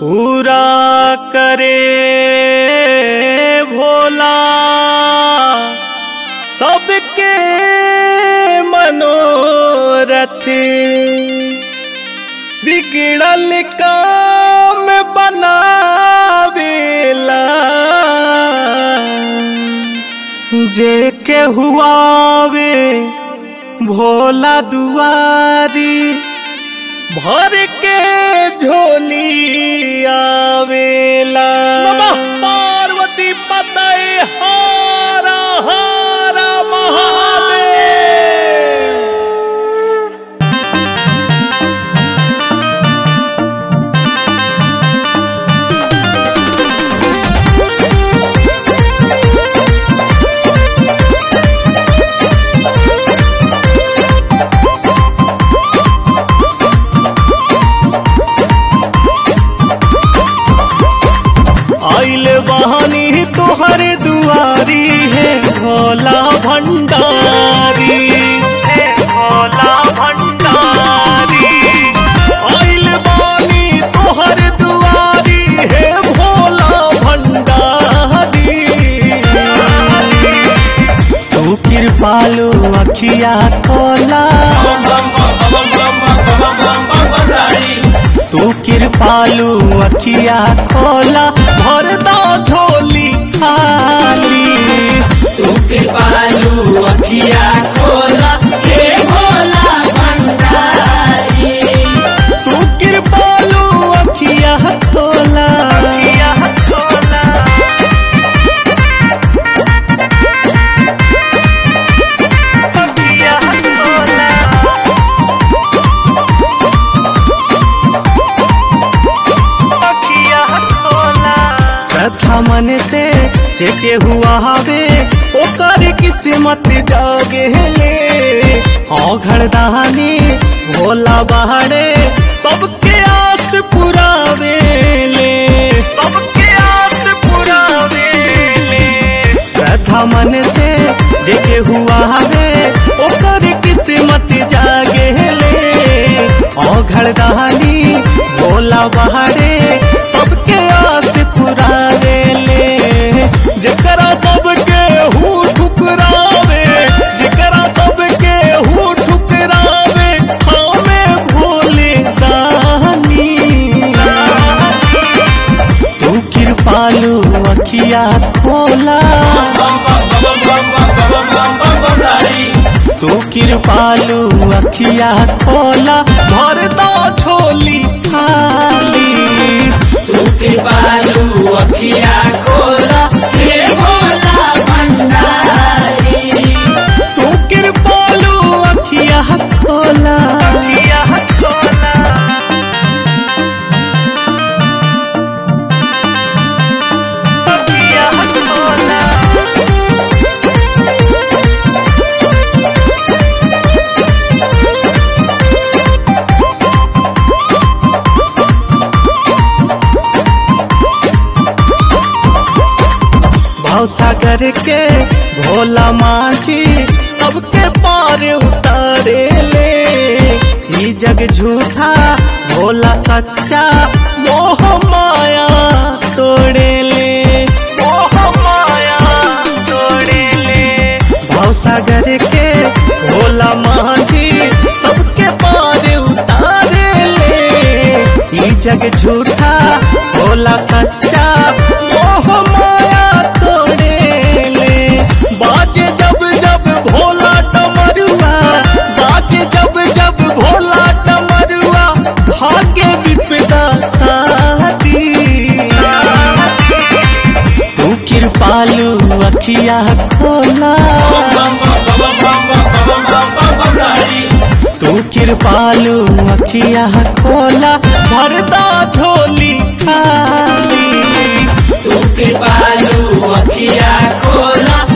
पूरा करे भोला सबके मनोरथ बिगड़ल काम बनावेला जे के हुआवे भोला दुआरी भर के झोली आवेला नमः पार्वती पतय हारा हारा महादेव आइल बहानी तोहर दुआरी है भोला भंडारी है भोला भंडारी आइल बानी तोहर दुआरी है भोला भंडारी तू कृपालु अखिया खोला तू कृपालु अखिया खोला भरदा झोली खाली तू कृपालु अखिया खोला हे भोला भंडारी तू कृपालु अखिया खोला अखिया खोला अखिया खोला श्रद्धा मन से जेके हुआ हवे ओकर किस्मत जागे ले औघड़ दहानी भोला बहाड़े सबके आस पुरावे ले सबके आस पुरावे ले श्रद्धा मन से जेके हुआ हवे ओकर किस्मत जागे ले औघड़ दहानी भोला बहाड़े सबके आस पुरावे ले जकरा सबके हूँ ठुकरावे जकरा सबके हूँ ठुकरावे हमें भोले दानी तू कृपालु अखिया खोला तू कृपालु अखिया खोला भरदा झोली खाली तू कृपालु अखिया खोला हे भोला भंडारी तू कृपालु अखिया खोला अखिया खोला अखिया खोला भवसागर के भोला माची सबके पार उतारे ले ई जग झूठा भोला सच्चा मोह माया तोड़े ले मोह माया तोड़े ले भवसागर के भोला माची सबके पार उतारे ले ई जग झूठा भोला सच्चा मोह माया तोड़े ले बाजे जब जब भोला डमरुआ बाजे जब जब भोला डमरुआ भाग्य विपदा साथी तू कृपालु अखिया खोला तू कृपालु अखिया खोला भरदा झोली खाली तू कृपालु अखिया खोला